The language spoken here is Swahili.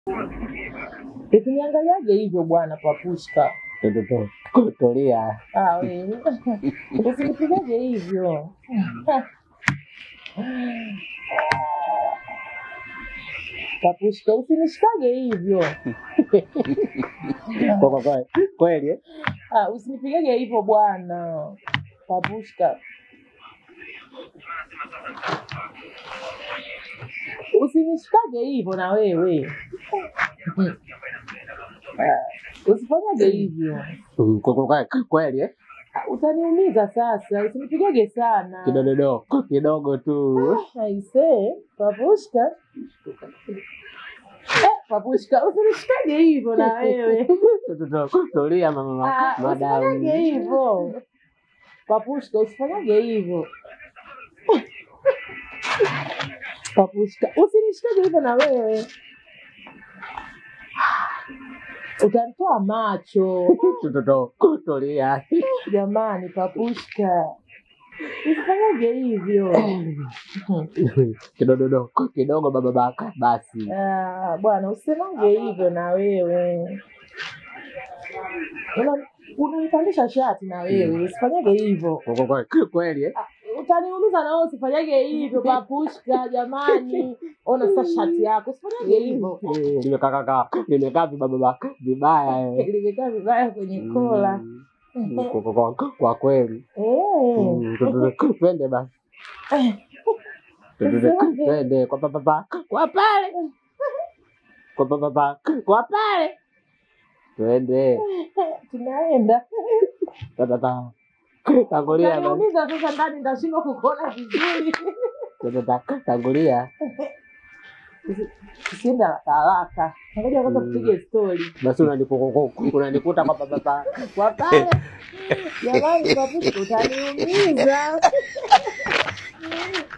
Usiniangaliaje hivyo bwana Papushka. Toto tulia. Ah, wewe. Usinipigaje hivyo. Papushka, usinishikage hivyo. Kwa kwa kwa kweli eh? Ah, usinipigage hivyo bwana. Papushka. Usinishikage hivyo na wewe. Ah, Usifanyage hivyo. Mm, Kwa kwa kwa kweli eh? Ah, Utaniumiza sasa. Usinipigage sana. Kidogo kidogo tu. Aise, Papushka. Eh, Papushka, usinishikage hivyo na wewe. Toto tulia mama Ah, Usifanyage madamu. hivyo. Papushka, usifanyage hivyo. Papushka, usinishikage hivyo na wewe. Utanitoa macho. Toto tulia. Jamani, Papushka. Usifanyage hivyo. Kidogo kidogo baba baka basi. Ah, bwana usimange hivyo na wewe. Una- Unanipandisha shati na wewe, usifanyage hivyo. Kwa kwa kwa kweli eh? Ah, Utaniumiza na wewe usifanyage hivyo Papushka, jamani. Ona sasa shati yako, usifanyage hivyo. Eh, Limekaa kaka, limekaa vibaba baka vibaya eh. Limekaa vibaya kwenye kola. Mm, Kwa kwa kwa kwa kweli. Eh. Mm, toto twende basi. Toto twende kwa papa kwa pale. Kwa papa kwa pale. Twende. Tunaenda. Tata. Tangulia basi. Utaniumiza sasa ndani nitashindwa kukuona vizuri. Tata tangulia. Usiende haraka haraka. Ngoja kwanza Mm. tupige story. Basi unanikuta unanikuta kwa papa Kwa pale. Jamani, Papushka utaniumiza.